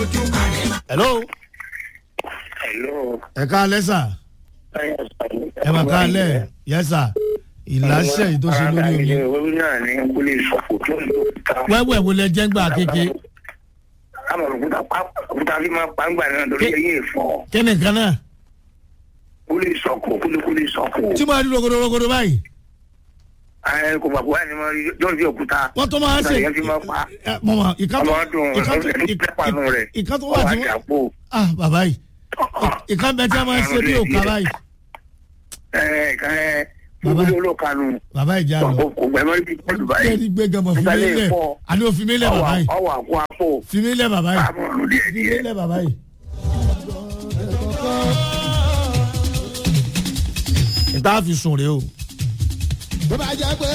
hello Hello. ẹ káalẹ́ sà ẹ mà káalẹ́ yẹ sà ìlàsẹ̀ yìí tó ṣe lórí omi Orí náà ní kúlẹ̀ ìsọ̀kò tó ń lò ká. wẹ́wẹ́ wo lẹ jẹ́ gbà kéke Àmọ̀ òkúta pa- òkúta fi máa pa ń gbà náà lórí Ké- ẹyẹ ìfọ̀. kí ni nǹkan náà Kúlẹ̀ ìsọ̀kò kúlẹ̀ kúlẹ̀ ìsọ̀kò. tí mo rí rogodo rogodo báyìí Ẹ kò gbàgbọ́ ẹni mọ yọ̀ọ́ sí òkúta. wọ́n tó máa ń ṣe Òkúta yẹn fi máa pa. ẹ, mọ̀ mọ̀ ìkan tó Ọmọ ọdún ìkan tó ẹni ìkan- pẹ́pàánú rẹ̀. ìkan tó wà tí Ọwọ́ wọ́n àjàpò. ah bàbá yìí ìkan bẹ tí a máa ń ṣe bí òkà báyìí Ẹ ẹ̀kan ẹ Bàbá. kúlẹ̀ olókanu. bàbá ìjà lọ Kò gbẹ̀mọ́ ibi pọ̀lú báyìí. kẹ́ni gbé gẹmọ fi mí Ìsàlẹ̀ lẹ̀ ìfọ̀. àní òfin mi lẹ̀ bàbá yìí Ọwọ́ àkó àpò. fi mí lẹ̀ bàbá yìí Àmọ̀ ọ̀run díẹ̀ fi mí díẹ̀. lẹ̀ bàbá yìí. ìta fi sùn rèé o. tó bá jẹ́ pé